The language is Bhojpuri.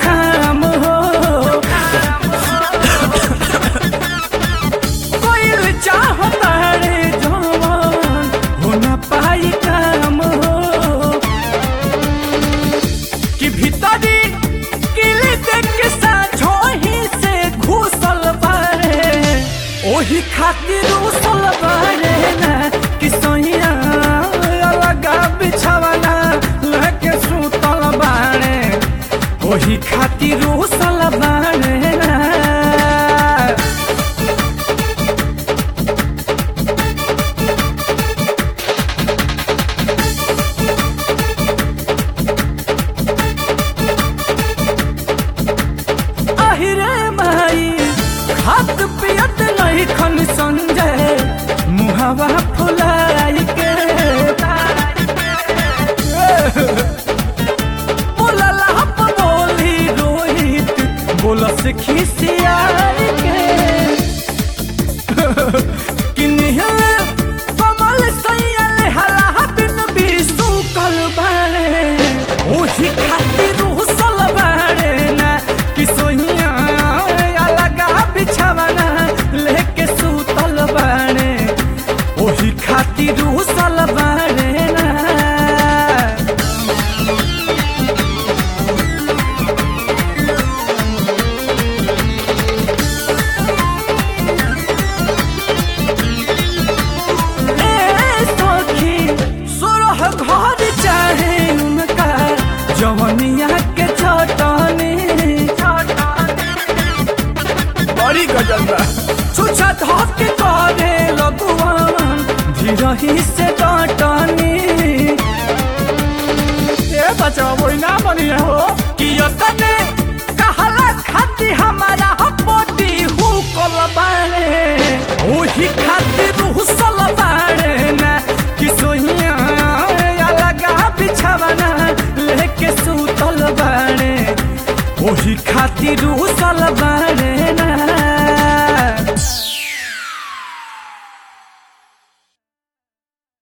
काम हो कोई चाहता रे जवान हो न पाई काम हो कि भीतरी किली देख के साझो ही से घुसल बारे ओही खातिर उसल बारे ना कि सोहिया अलगा बिछावना लगे सुतल बारे ओही खातिर उसल बारे ना আহিরে মাই হাত পিয়ত নাই খন সঞ্জয় মুহাवा फुलाई के बोलला हप बोली रोहित बोलस खिसियाई के किन्हीं कमल सैयल हला बिन बिसु कल बारे ओही खातिर उसल बारे ना कि सोहिया अलगा बिछावना लेके सुतल बारे ओही खातिर उसल बारे ना ए सखी सोरह घर चाहे उनका जवनिया के चटनी बड़ी गजल बा छुछा धक करे लगुआन धीरही से डटनी ए बचा वही ना बनी हो कि तने कहला खाती हमारा पोटी हु कल बारे ओही खातिर हुसल बारे ना कि सोहिया अलगा बिछावना लेके सुतल बारे ओही खातिर हुसल बारे